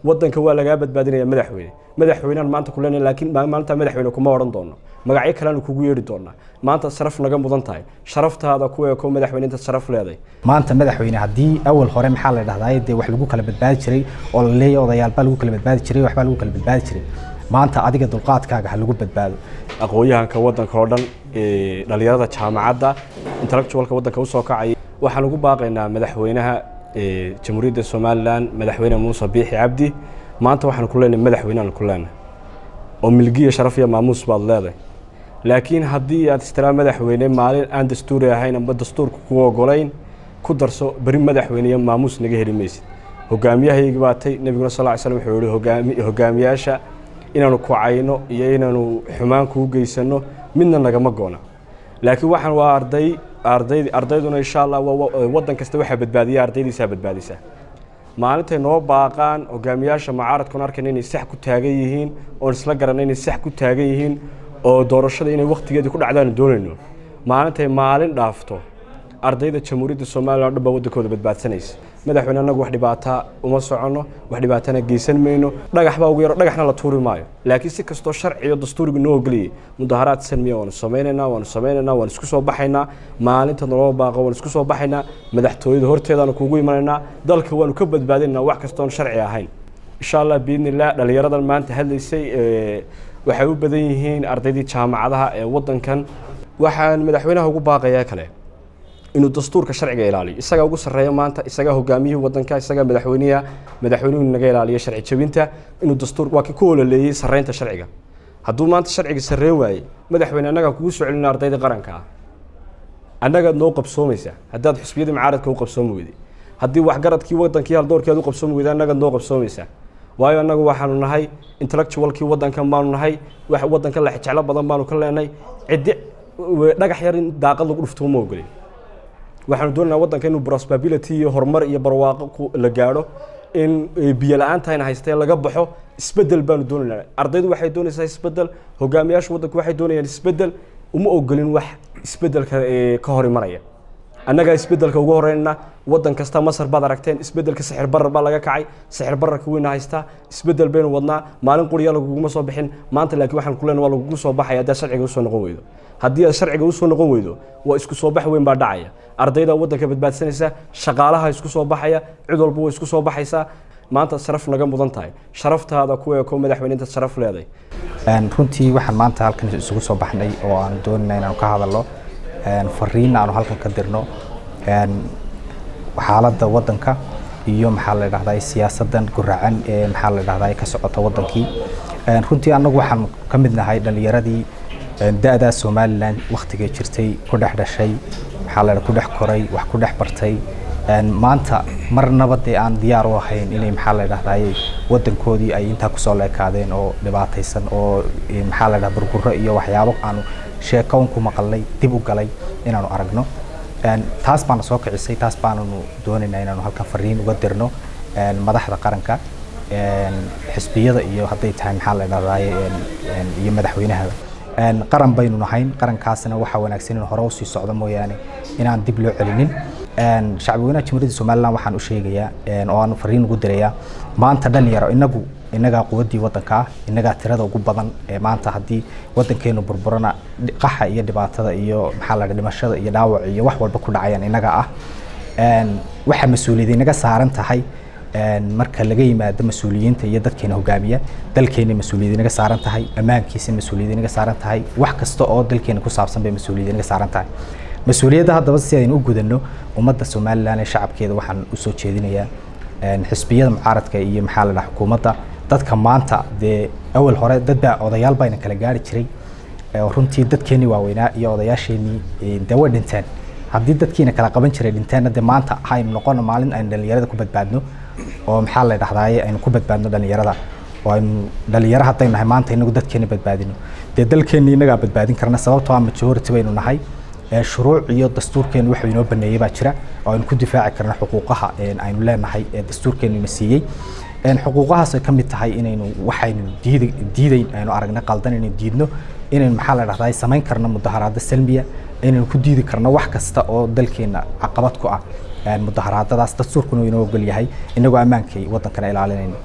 wadanka waa lagaa badbaadinaya madaxweyne madaxweynean maanta ku leenahay laakiin maalinta madaxweyne kuma odhan doono magacyo kaleanu kugu yeedhi doonaa maanta sharaf naga mudan tahay sharaftaada ku eeko madaxweyne intaad sharaf leeday maanta madaxweyne haddii awal hore maxaa la dhahdaa dee wax lagu kala badbaadi jiray oo la leeyahay odayaalbaa lagu kala badbaadi jiray waxbaa lagu kala badbaadi jiray maanta adiga dulqaadkaaga ha lagu badbaado aqoon-yahanka wadanka oo dhan dhalinyarada jaamacadda intellectualka wadanka usoo kacaya waxaan ugu baaqaynaa madaxweynaha jamhuuriyadda somalilan madaxweyne muuse biixi cabdi maanta waxaan ku leenahay madaxweyneaan ku leenahay oo milgiya sharaf iyo maamuus baad leedahay laakiin haddii aad istiraa madaxweyne maalin aan dastuuri ahayn amba dastuurka ku ogolayn ku darso beri madaxweyne iyo maamuus naga heli maysid hogaamiyahaygi baatay nebiguna sal ly slm wuxuu yihi hogaami hogaamiyaasha inaanu kucayno iyo inaanu xumaan kuu geysano midna nagama goona laakiin waxaan waa arday ardayd ardayduna insha allah wadan kasta waxaa badbaadiya ardaydiisaa badbaadisa maalintay noo baaqaan hogaamiyaasha mucaaradkuna arkayna inay sax ku taagan yihiin oon isla garanay inay sax ku taagan yihiin oo doorashada inay waktigeedii ku dhacdaanu doonayno maalintay maalin dhaafto ardayda jamhuuriyadda somalilan o dhan baa wadankooda badbaadsanaysa madaxweyne annagu wax dhibaataa uma soconno wax dhibaatana geysan mayno dhagax baa ugu yaro dhagaxna la tuuri maayo laakiin si kastoo sharciyo dastuuriga noo ogoliyay mudaharaad salmiya waanu samaynaynaa waanu samaynaynaa waan isku soo baxaynaa maalinta naloo baaqo waan isku soo baxaynaa madaxtooyada horteedaanu kugu imanaynaa dalka waanu ka badbaadinaynaa wax kastoon sharci ahayn insha allah biidnillah dhallinyaradan maanta hadlaysay waxay u badan yihiin ardaydii jaamacadaha ee wadankan waxaan madaxweynaha ugu baaqayaa kale inuu dastuurka sharciga ilaaliyo isagaa ugu sarreeya maanta isagaa hogaamiyihii wadanka isagaa madaxweyniha madaxweynuhu naga ilaaliyo sharci jabinta inuu dastuur waa kii ku ololeeyey sarreynta sharciga hadduu maanta sharciga sarreen waayey madaxweyne annagaa kugu soo celina ardayda qaranka ah annagaad noo qabsoomaysaa haddaad xusbiyadii mucaaradka u qabsoomi weyday haddii waxgaradkii wadankii haldoorkeed u qabsoomi weyday annagaad noo qabsoomaysaa waayo annagu waxaanu nahay intellectualkii wadankan baanu nahay wax wadanka la jeclo badan baanu ka leenahay ciddi dhagax yar in daaqad lagu dhufto uma ogolin waxaanu doonaynaa wadanka inuu prosperability iyo horumar iyo barwaaqo la gaadho in biyo la-aantayna haystee laga baxo isbedel baanu doonaynaa ardaydu waxay doonaysaa isbedel hogaamiyaasha wadanku waxay doonayaan isbedel uma ogolin wax isbedelka ka hor imanaya annagaa isbedelka ugu horeynana wadan kasta masar baad aragteen isbedelka sixir barar baa laga kacay sixir bararka weyna haystaa isbedel baynu wadnaa maalin quriya laguguma soo bixin maanta laakiin waxaan ku leenahay waa lagugu soo baxaya haddaad sharciga usoo noqon weydo haddii aad sharciga usoo noqon weydo waa isku soo bax weyn baa dhacaya ardayda wadanka badbaadsanaysa shaqaalaha isku soo baxaya cid walba way isku soo baxaysaa maanta sharaf naga mudan tahay sharaftaada ku eeko madaxweyne intaad sharaf leeday runtii waxaan maanta halkan isugu soo baxnay oo aan doonayna inaanu ka hadalno fariin aanu halkan ka dirno xaaladda wadanka iyo maxaa la dhahdaa siyaasadan guracan ee maxaa la dhahdaa ka socota wadankii runtii annagu waxaan ka mid nahay dhalinyaradii da-daa somalilan waktigay jirtay ku dhex dhashay maxaa la ku dhex koray wax ku dhex bartay maanta marnaba dee aan diyaar u ahayn inay maxaa la dhahdaye wadankoodii ay intaa kusoo leekaadeen oo dhibaataysan oo maxaa la dhaha burguro iyo waxyaabo aanu sheekoon ku maqalnay dib u galay inaanu aragno taas baana soo kicisay taas baananu doonaynaa inaanu halkan fariin uga dirno madaxda qaranka xisbiyada iyo hadday tahay maxaa la dhahdaye iyo madaxweynahaba qaran baynu nahayn qarankaasna waxaa wanaagsan in hore usii socdo mooyaane inaan dib loo celinin shacbweynaha jamhuuriyadda somalilan waxaan u sheegayaa oo aan fariin ugu dirayaa maanta dhalinyaro inagu inagaa quwaddii wadanka ah inagaa tirada ugu badan ee maanta haddii wadankeenu burburana qaxa iyo dhibaatada iyo maxaa la dhimashada iyo dhaawac iyo wax walba ku dhacayaan inaga ah waxaa mas-uuliyad inaga saaran tahay marka laga yimaado mas-uuliyiinta iyo dadkeena hogaamiya dalkeena mas-uuliyad inaga saaran tahay ammaankiisa mas-uuliyad inaga saaran tahay wax kasta oo dalkeena ku saabsan bay mas-uuliyad inaga saaran tahay mas-uuliyadda haddaba si aynu u gudanno ummadda somalilan ee shacabkeeda waxaan usoo jeedinayaa xisbiyada mucaaradka iyo maxaa la dhaha xukuumadda dadka maanta dee awal hore dad baa odayaal bayna kala gaari jiray runtii dadkeenii waaweynaa iyo odayaasheenii dee way dhinteen haddii dadkiina kala qaban jiray dhinteenna dee maanta haynu noqono maalin aynu dhalinyarada ku badbaadno oo maxaa la dhahdaye aynu ku badbaadno dhalinyarada oo aynu dhalinyaro haddaynu nahay maanta inagu dadkeena badbaadino dee dalkeena inagaa badbaadin karna sababtoo ah majority baynu nahay shuruuc iyo dastuurkeenu wuxuu inoo baneeyey baa jira oo aynu ku difaaci karno xuquuqaha aynu leenahay ee dastuurkeenu ina siiyey xuquuqahaas ay ka mid tahay inaynu waxaynu diid diidayn aynu aragna qaldan inaynu diidno inaynu maxaa la dhahdaa samayn karno mudaharaado salmiya inaynu ku diidi karno wax kasta oo dalkeena caqabad ku ah mudaharaadadaas dastuurkuna inoo ogol yahay inagoo ammaankay wadankana ilaalinayno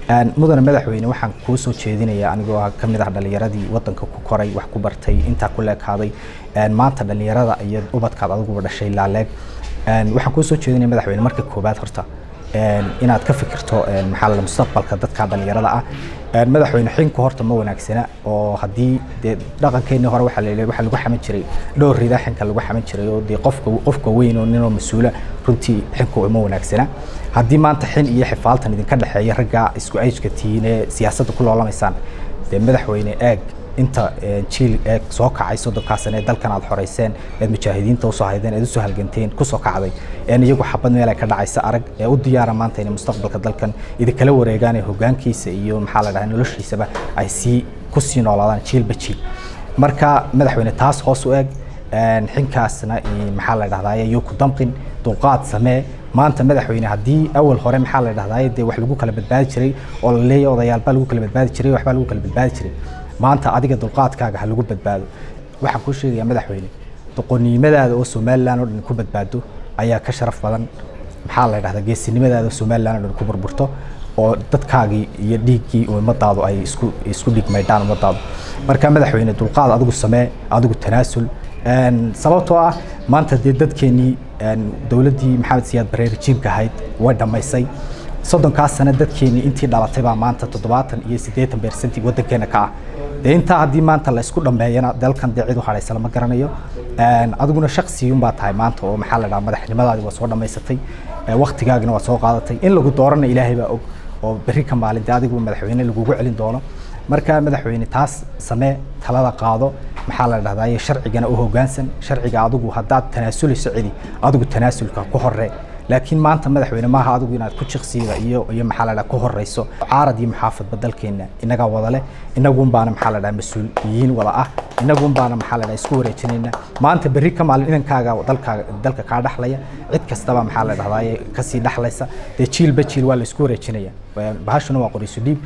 mudane madaxweyne waxaan kuu soo jeedinayaa anigoo ka mid ah dhallinyaradii wadanka ku koray wax ku bartay intaa ku leekaaday maanta dhallinyarada iyo ubadkaad adiguba dhashay laaleeg waxaan kuu soo jeedinaya madaxweyne marka koobaad horta inaad ka fikirto maxaa la mustaqbalka dadka dhallinyarada ah madaxweyne xinku horta ma wanaagsana oo haddii dee dhaqankeennii hore waxaa la waxaa lagu xaman jiray dhowr rida xinka lagu xaman jiray oo dee qofka qofka weyn oo ninoo mas-uula runtii xinku ma wanaagsana haddii maanta xin iyo xifaaltan idinka dhexeeya ragga isku ayjka tihiin ee siyaasadda ku loolamaysaan dee madaxweyne eeg inta jiil ee soo kacay soddonkaasana ee dalkan aad xoreyseen eed mujaahidiinta usoo haydeen eed usoo halganteen kusoo kacday een iyagu xabad meel ay ka dhacaysa arag ee u diyaara maanta inay mustaqbalka dalkan idinkala wareegaan ee hogaankiisa iyo maxaa la dhahay noloshiisaba ay sii kusii noolaadaan jiilba jiil marka madaxweyne taas hoos u eeg xinkaasna maxaa la dhahdaa iyo ku damqin dulqaad samee maanta madaxweyne haddii awal hore maxaa la dhahdaa dee wax lagu kala badbaadi jiray oo la leeyahay odayaalbaa lagu kala badbaadi jiray waxbaa lagu kala badbaadi jiray maanta adiga dulqaadkaaga ha lagu badbaado waxaan kuu sheegayaa madaxweyne doqonnimadaada oo somalilan oo dhan ku badbaado ayaa ka sharaf badan maxaa la dhahdaa geesinimadaada oo somalilan oo dhan ku burburto oo dadkaagii iyo dhiiggii ummadaadu ay isku isku dhigmaydhaan ummadaadu marka madaxweyne dulqaad adigu samee adigu tanaasul sababtoo ah maanta dee dadkeenii dowladdii maxamed siyaad barre rejiimka ahayd way dhammaysay soddonkaas sano dadkeenii intii dhalatay baa maanta toddobaatan iyo siddeetan beersanti waddankeena ka ah dee intaa haddii maanta la isku dhammeeyana dalkan dee cid u hadhaysa lama garanayo adiguna shaksiyun baa tahay maanta oo maxaa la dhaha madaxnimadaadi waa soo dhammaysatay waktigaagina waa soo qaadatay in lagu doorana ilaahay baa og oo berri ka maalin dee adigu madaxweyne lagugu celin doono marka madaxweyne taas samee talada qaado maxaa la dhahdaa sharcigana u hoggaansan sharciga adigu haddaad tanaasulayso cidi adigu tanaasulka ku horee laakiin maanta madaxweyne maaha adigu inaad ku jiqsiida iyo iyo maxaa la dhaha ku horeyso caarad iyo muxaafadba dalkeena inagaa wada leh inagun baana maxaa la dhaha mas-uuliyiin wada ah inagun baana maxaa la dhaha isku wareejinayna maanta berri ka maalin inankaaga dalkaaga dalka kaa dhaxlaya cid kastaba maxaa la dhahdaa kasii dhaxlaysa dee jiilba jiil waa la isku wareejinaya bahashuna waa qorayso dhiib